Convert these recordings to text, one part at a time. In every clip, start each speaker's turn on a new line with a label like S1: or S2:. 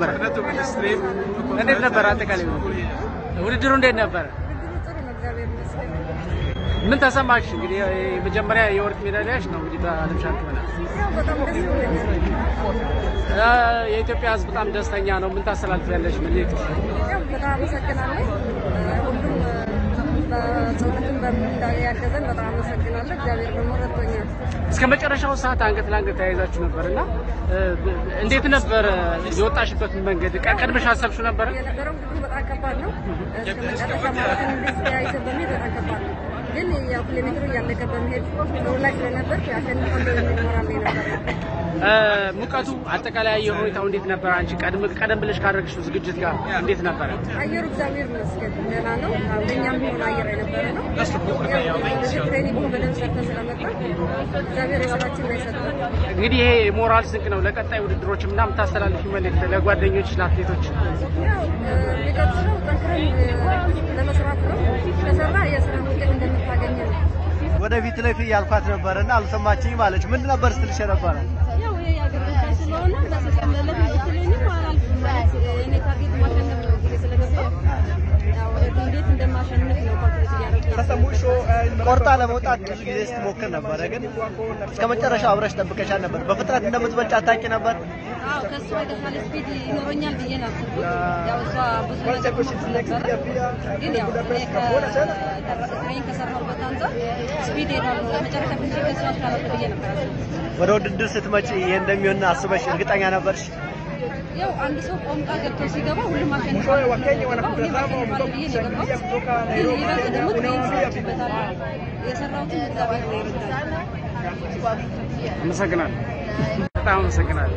S1: ነበረ? እንዴት ነበረ? አጠቃላይ ውድድሩ እንዴት ነበረ?
S2: ጥሩ ነው፣ እግዚአብሔር ይመስገን።
S1: ምን ተሰማሽ? እንግዲህ የመጀመሪያ የወርቅ ሜዳሊያሽ ነው እንግዲህ በዓለም ሻምፒዮና።
S2: ያው በጣም ደስ ብሎኛል።
S1: አ፣ የኢትዮጵያ ሕዝብ በጣም ደስተኛ ነው። ምን ታስተላልፊያለሽ? መልእክት?
S2: ያው በጣም አመሰግናለሁ። ሁሉም በጸሎትም በምን ያገዘን በጣም አመሰግናለሁ። እግዚአብሔር ደግሞ ረድቶኛል።
S1: እስከ መጨረሻው ሰዓት አንገት ለአንገት ተያይዛችሁ ነበር እና እ፣ እንዴት ነበረ የወጣሽበት መንገድ? ቀ- ቀድመሽ አሰብሽው ነበረ?
S2: የነበረው ውድድሩ በጣም ከባድ ነው። እስከ መጨረሻ ማለትም እንዲህ ተያይዘን በመሄድ በጣም ከባድ ነው። ግን ያው ኪሎ ሜትሩ እያለቀ በመሄድ ሰው ላይ ስለነበር ያሸንፋለሁ የሚል ሞራል ነው የነበረው።
S1: እ፣ ሙቀቱ አጠቃላይ አየር ሁኔታው እንዴት ነበር? አንቺ ቀድም ቀደም ብለሽ ካደረግሽው ዝግጅት ጋር እንዴት ነበረ?
S2: አየሩ እግዚአብሔር ይመስገን ደህና ነው። ለእኛም ቢሆን አየር የነበረ ነው። ያው እንደዚህ ትሬኒንግ በደንብ ሰርተን ስለመጣ እግዚአብሔር የበላችን ላይ ሰጠን።
S1: እንግዲህ ይሄ የሞራል ስንቅ ነው ለቀጣይ ውድድሮች እና የምታስተላልፊ መልእክት ለጓደኞች ለአትሌቶች
S2: ያው የሚቀጥለው ጠንክረን ለመስራት ነው። ከሰራ የስራ ውጤት እንደምታገኝ ነው።
S3: ወደፊት ለፊት ያልኳት ነበር እና አልሰማችኝ ማለች። ምን ነበር ስትልሽ ነበረ?
S2: ያው ይሄ የአገር ጉዳይ ስለሆነ በተቀመለለት ብትለኝም አላልኩም ማለት የእኔ ታርጌት ማሸነፍ ነው ጊዜ ስለገባ ያው እንዴት እንደማሸንፍ ነው ካልኩሌት እያደረኩ
S3: ቆርጣ ለመውጣት ብዙ ጊዜ ስትሞክር ነበረ፣ ግን እስከ መጨረሻው አብረሽ ጠብቀሻል ነበር። በፍጥነት እንደምትበልጭ አታውቂ ነበር?
S2: አዎ ከእሷ የተሻለ ስፒድ ይኖረኛል ብዬ ነው ያሰብኩት። ያው እሷ ብዙ ነገር ሞክር ነበረ፣ ግን ያው እኔ ከትሬኒንግ ከሰራሁበት አንጻር ስፒድ ሄዳለሁ ለመጨረሻ ትንሽ ከእሷ እሻላለሁ ብዬ ነበር ያሰብኩት።
S3: ወደ ውድድር ስትመጪ ይሄ እንደሚሆን አስበሽ እርግጠኛ ነበርሽ?
S2: ያው አንድ ሰው ቆምጣ ገብቶ ሲገባ ሁሉም አሸንፏል ብሎ ነው የሚገባው። እኔም አሸንፋለሁ ብዬ ነው የገባሁት። ግን ይበልጥ ደግሞ ትሬኒንግ ሰርቼበታለሁ። የሰራሁትን እግዚአብሔር ነው ይርዳል።
S1: አመሰግናለሁ። በጣም አመሰግናለሁ።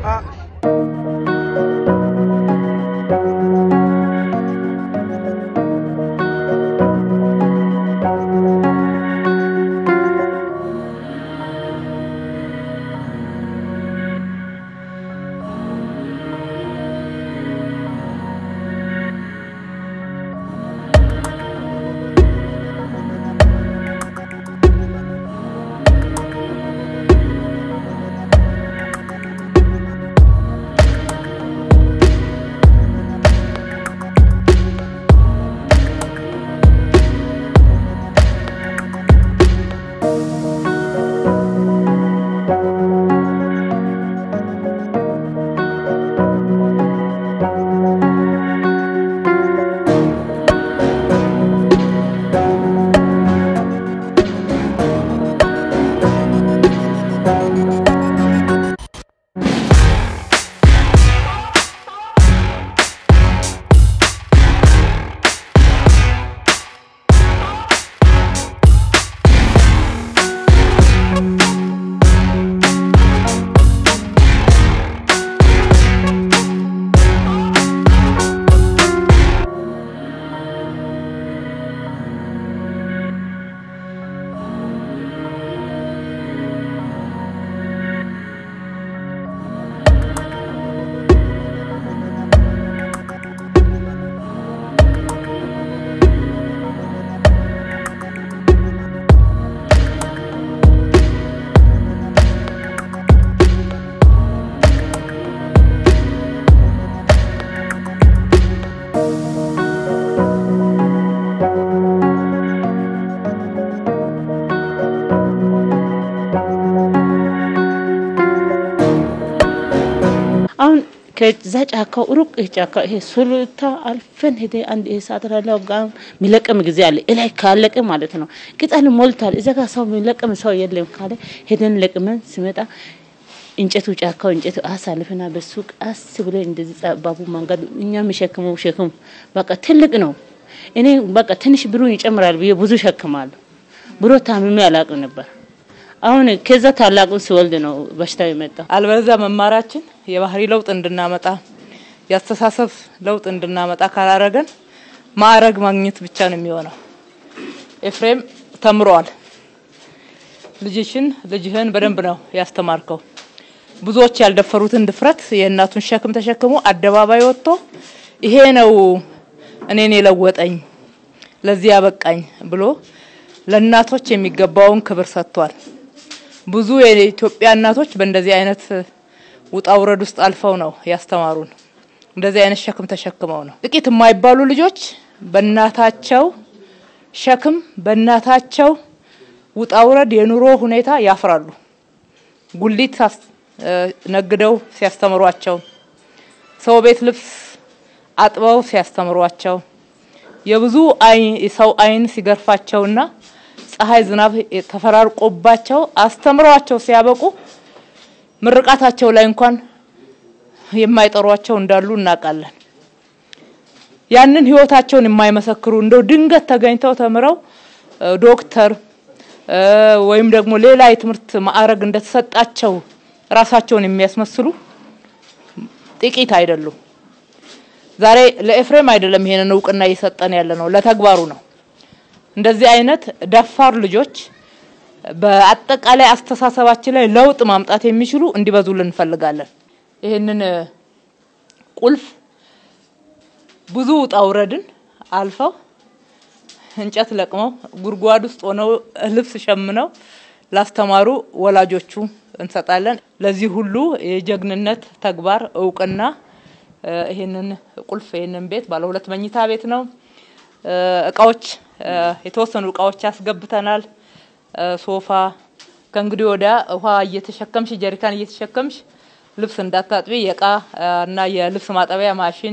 S4: አሁን ከዛ ጫካው ሩቅ ጫካ ይሄ ሱሉልታ አልፈን ሄደ አንድ ይሄ ሰዓት ላለው ጋር የሚለቀም ጊዜ አለ። እላይ ካለቀ ማለት ነው ቅጠል ሞልቷል። እዛ ጋር ሰው የሚለቀም ሰው የለም ካለ ሄደን ለቅመን ሲመጣ እንጨቱ ጫካው እንጨቱ አሳልፈና በሱ ቀስ ብሎ እንደዚህ ጠባቡ መንገድ እኛ የሚሸክመው ሸክም በቃ ትልቅ ነው። እኔ በቃ ትንሽ ብሩን ይጨምራል ብዬ ብዙ ሸክማለሁ። ብሮ ታምሜ አላውቅም ነበር። አሁን ከዛ ታላቁን ሲወልድ ነው በሽታው የመጣው።
S5: አልበለዚያ መማራችን የባህሪ ለውጥ እንድናመጣ የአስተሳሰብ ለውጥ እንድናመጣ ካላረገን ማዕረግ ማግኘት ብቻ ነው የሚሆነው። ኤፍሬም ተምሯል። ልጅሽን ልጅህን በደንብ ነው ያስተማርከው። ብዙዎች ያልደፈሩትን ድፍረት የእናቱን ሸክም ተሸክሞ አደባባይ ወጥቶ ይሄ ነው እኔን የለወጠኝ ለዚህ ያበቃኝ ብሎ ለእናቶች የሚገባውን ክብር ሰጥቷል። ብዙ የኢትዮጵያ እናቶች በእንደዚህ አይነት ውጣ ውረድ ውስጥ አልፈው ነው ያስተማሩን። እንደዚህ አይነት ሸክም ተሸክመው ነው። ጥቂት የማይባሉ ልጆች በእናታቸው ሸክም በእናታቸው ውጣውረድ የኑሮ ሁኔታ ያፍራሉ። ጉሊት ነግደው ሲያስተምሯቸው፣ ሰው ቤት ልብስ አጥበው ሲያስተምሯቸው፣ የብዙ ሰው አይን ሲገርፋቸውና ፀሐይ ዝናብ ተፈራርቆባቸው አስተምረዋቸው ሲያበቁ ምርቃታቸው ላይ እንኳን የማይጠሯቸው እንዳሉ እናውቃለን። ያንን ህይወታቸውን የማይመሰክሩ እንደው ድንገት ተገኝተው ተምረው ዶክተር ወይም ደግሞ ሌላ የትምህርት ማዕረግ እንደተሰጣቸው ራሳቸውን የሚያስመስሉ ጥቂት አይደሉም። ዛሬ ለኤፍሬም አይደለም ይሄንን እውቅና እየሰጠን ያለ ነው፣ ለተግባሩ ነው። እንደዚህ አይነት ደፋር ልጆች በአጠቃላይ አስተሳሰባችን ላይ ለውጥ ማምጣት የሚችሉ እንዲበዙልን እንፈልጋለን። ይህንን ቁልፍ ብዙ ውጣ ውረድን አልፈው እንጨት ለቅመው ጉድጓድ ውስጥ ሆነው ልብስ ሸምነው ላስተማሩ ወላጆቹ እንሰጣለን። ለዚህ ሁሉ የጀግንነት ተግባር እውቅና ይህንን ቁልፍ ይህንን ቤት ባለ ሁለት መኝታ ቤት ነው። እቃዎች የተወሰኑ እቃዎች ያስገብተናል። ሶፋ ከእንግዲህ ወዲያ ውሃ እየተሸከምሽ ጀሪካን እየተሸከምሽ ልብስ እንዳታጥቢ የእቃ እና የልብስ ማጠቢያ ማሽን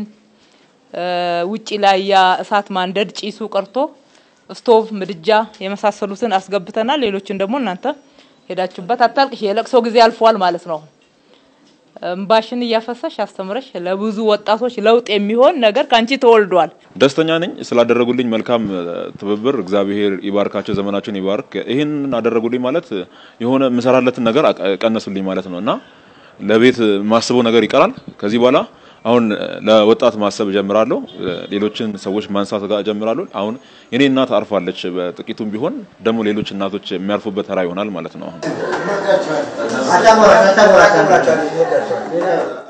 S5: ውጪ ላይ ያ እሳት ማንደድ ጭሱ ቀርቶ ስቶቭ፣ ምድጃ የመሳሰሉትን አስገብተናል። ሌሎችን ደግሞ እናንተ ሄዳችሁበት አታልቅሽ። የለቅሶ ጊዜ አልፏል ማለት ነው። እምባሽን እያፈሰሽ አስተምረሽ ለብዙ ወጣቶች ለውጥ የሚሆን ነገር ከአንቺ ተወልዷል።
S6: ደስተኛ ነኝ ስላደረጉልኝ መልካም ትብብር። እግዚአብሔር ይባርካቸው፣ ዘመናቸውን ይባርክ። ይህን አደረጉልኝ ማለት የሆነ የምሰራለትን ነገር ቀነሱልኝ ማለት ነው እና ለቤት ማስበው ነገር ይቀራል። ከዚህ በኋላ አሁን ለወጣት ማሰብ ጀምራለሁ። ሌሎችን ሰዎች ማንሳት ጋር ጀምራለሁ። አሁን የኔ እናት አርፋለች። በጥቂቱም ቢሆን ደግሞ ሌሎች እናቶች የሚያርፉበት ተራ ይሆናል ማለት ነው። አሁን